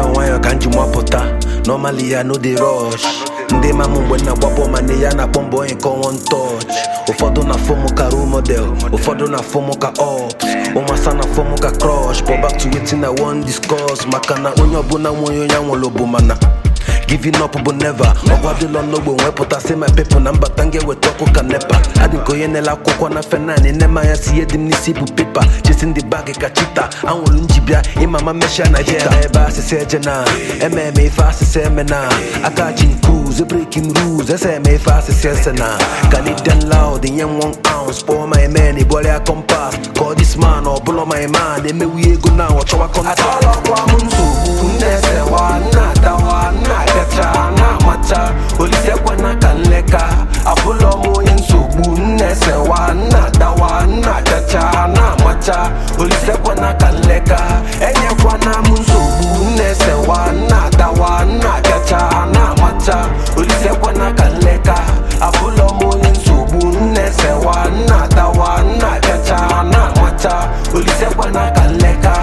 nwayọọ nwayọọ ka m ji mapụta normally ya no dey rush ndị ma m mgbe na gbapụ ma na ya na-akpọ mbọ onye nke one touch ụfọdụ na fọmụ ka role model ụfọdụ na fọmụ ka ops ụmasa na fọmụ ka crush but back to wetin i wan discuss maka na onye ọbụla nwe onye onye anwụrụ bụ mana giving up bụ never ọgwa dịlọ n'ogbo nwepụta si my people na mbata m ga-eweta ọkụ ka nepa adị nke onye na-ele akwụkwọ na fenan nne m anya si ihe dị m n'isi bụ pepa chesi the bag ka chita anwụrụ njibịa ịmama meshia na jita ebe asịsị eje na ememe ife asịsị eme na aka chi cruise breaking rules ese eme ife asịsị ese na canadian loud nye m one ounce kpọọ my man ịbọrịa kompas ka this man ọ bụlọ my man emewu ego na ọ chọwa kọnta Atọlọkwa m nsogbu nnesewa na-adawa na-abịacha na-amacha olisekwana ka nleka abụlọ m onye nsogbu nnesewa na-adawa na-abịacha na-amacha olisekwana ka nleka enyekwana m nsogbu nnesewa na-adawa na-abịacha na-amacha olisekwana ka nleka abụlọ m onye nsogbu nnesewa na-adawa na-abịacha na-amacha olisekwana ka nleka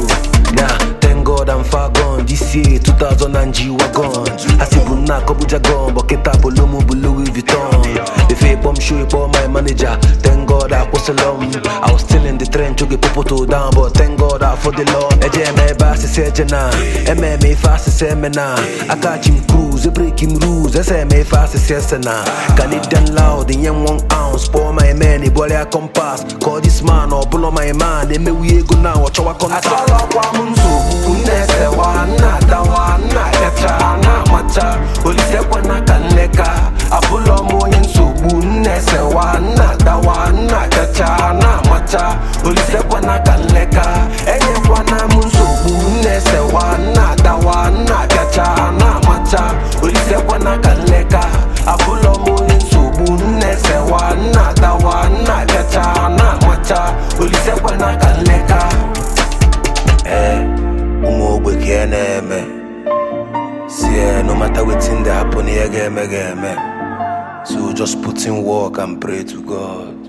Nah, thank God I'm far gone. This year, 2000 and G wagon. Asibu na kobuja gone, but kita bolomu bu Louis Vuitton. If a bomb show up my manager, thank God I was alone. I was still in the trench, to get people to down, but thank God I for the Lord. Eje me basi seje na, eme me fast se me na. I catch him cruise, break him rules, ese me fast se na. Canadian loud, in yen one ounce, pour my man, ibole a compass. Call this man or pull on my man, they me we go now, watch our contact. Atọlọkwa m nsogbu nnesewa na-adawa na-abịacha na-amacha olisekwana ka nleka abụlọ m onye nsogbu nnesewa na-adawa na-abịacha na-amacha olisekwana ka nleka enyekwana m nsogbu nnesewa na-adawa na-abịacha na-amacha olisekwana ka nleka abụlọ m onye nsogbu nnesewa na-adawa na-abịacha na-amacha olisekwana ka nleka Eh, ụmụ ogbe ka ị na-eme si eh, no matter wetin dey happen ihe ga-eme ga-eme so just put in work and pray to God